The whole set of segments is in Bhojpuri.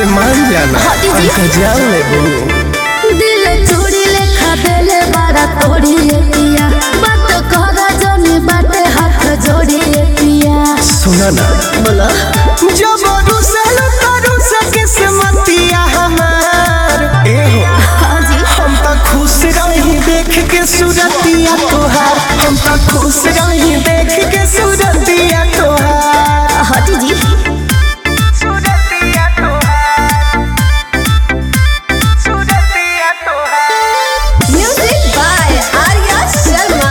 अरे मान जाना हटी जी। हमका जान ले बहू दिल चूड़ी लेखा देले बारा तोड़ी ए पिया बात करा जनी बाटे हाथ जोड़ी ए पिया सुना ना बोलो जब रुसल करू से किस्मतिया हमार ए हो हाँ जी हम तो खुश रही देख के सूरतिया तोहार हम तो खुश रही देख के सूरतिया तोहार हटी जी सूरतिया तोहार सूरतिया तोहार म्यूजिक बाय आर्या शर्मा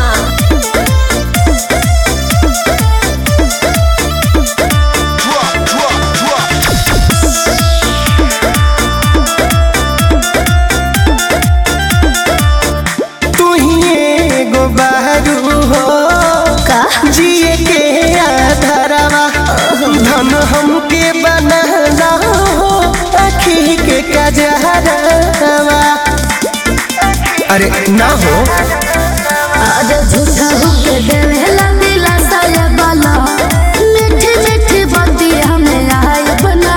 तू ही एगो बहरू हो का जिए के आधारवा धन हमके बनाना हो आखी के कजहरवा अरे ना हो आज झूठा होके देवेला दिला साया बाला मीठी मीठी बाती हमें आय बना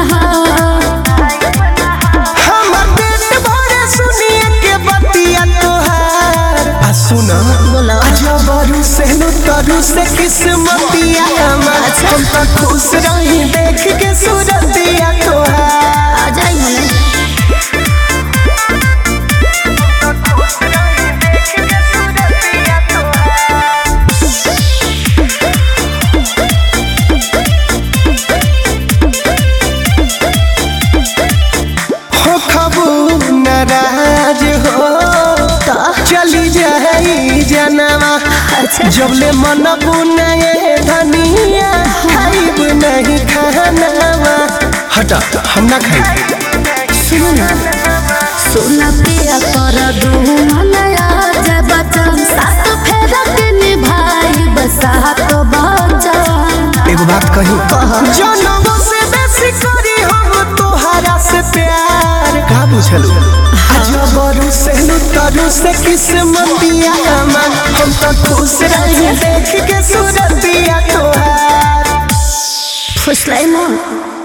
हमर पेट भरे सुनिए के बतिया तोहार आ सुना बोलो जबरू से लुतरू से किस्मतिया हमार हम तो खुश रही देख के सूरतिया तोहार आ जाई हमें हो खबू नाराज हो चली जाई जनवा अच्छा जबले मन बुनाए धनिया खाइब नहीं खानवा हटा हम ना खाई सुनो ना सोना पिया कर दू मनया जय बचन सात फेरा के निभाई बसात बचन एगो बात कही कह। जनवा से बेसी करी हम तोहरा से प्यार का बुझलू जबरू से लुतरू से किस्मतिया हमार हम तो खुश रही देख के सूरतिया तोहार फुसलाई मन